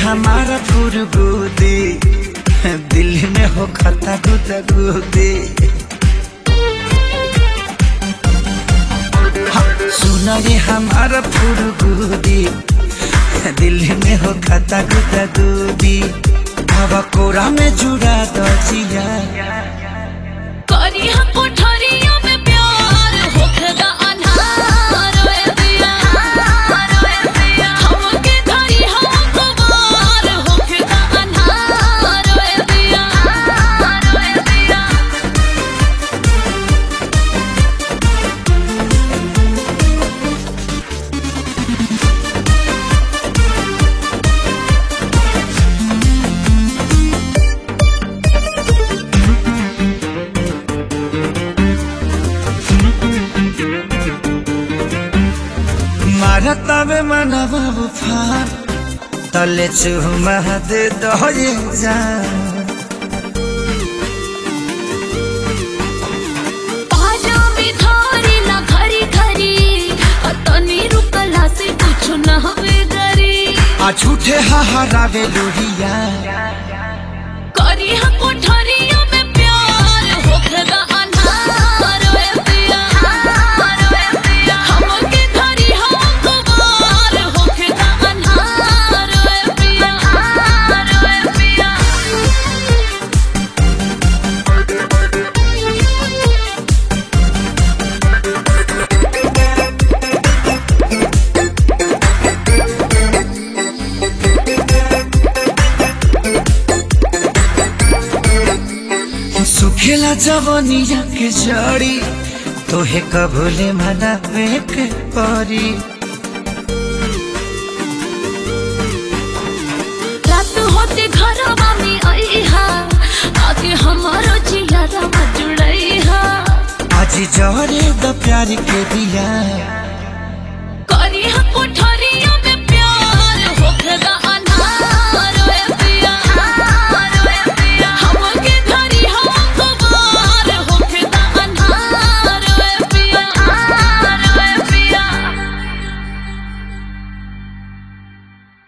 हमारा फुरगुदी दिल में हो खता गुदा गुदी सुना रे हमारा फुरगुदी दिल में हो खता गुदा गुदी हवा कोरा में जुड़ा दो जिया करी हम कोठरिया में प्यार होखदा अन्हार ओए दिया ओए दिया हमके धरी हम कुमार होखदा अन्हार ओए दिया ओए दिया मारता में मनवा उफान तले चुमा दे दो ये जान पाजा में धारी ना घरी घरी अतनी रुकला से कुछ न हवे गरी आ झूठे हहारावे लोहिया करी हम कोठरिया में प्यार होखदा अन्हार ओए दिया ओए दिया हमके धरी हम कुमार होखदा अन्हार ओए दिया ओए दिया सुखेला जवनिया के जड़ी तोहे कबूले मनावे के परी रात होते घरवा में आईहा आके हमारो जियारा जुड़ईहा आज जरे द प्यार के दिया